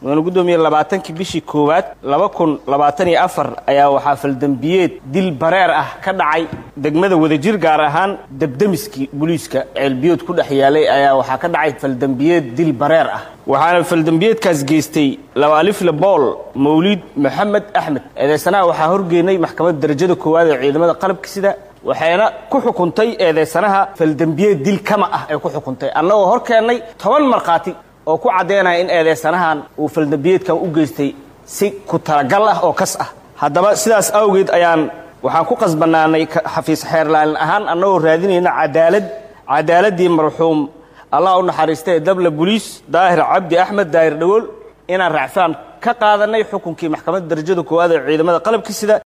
mudane guddoomiye labaatankii bishii koowaad laba kun labaatan iyo afar ayaa waxaa faldembiyeed dil bareer ah ka dhacay degmada wadajir gaar ahaan debdemiskii booliiska ceelbiyood ku dhex yaalay ayaa waxaa ka dhacay faldembiyeed dil bareer ah waxaana faldembiyeedkaas geystay labaalifle bool mawliid maxamed axmed eedeysanaha waxaa horgeynay maxkamadda darajada koowaad ee ciidamada qalabka sida waxayna ku xukuntay eedeysanaha faldembiyeed dil kama ah ay ku xukuntay annagoo hor keennay toban markhaati oo ku caddaynaya in eedeysanahan uu faldembiyeedkan u geystay si ku talagal ah oo kas ah haddaba sidaas awgeed ayaan waxaan ku qasbanaanay xafiis xeerlaalin ahaan annagoo raadinayna cadaalad cadaaladdii marxuum allah u naxariistay dabla boliis daahir cabdi axmed daahir dhagool inaan racfaan ka qaadanay xukunkii maxkamadda darajada koowaad ee ciidamada qalabka sida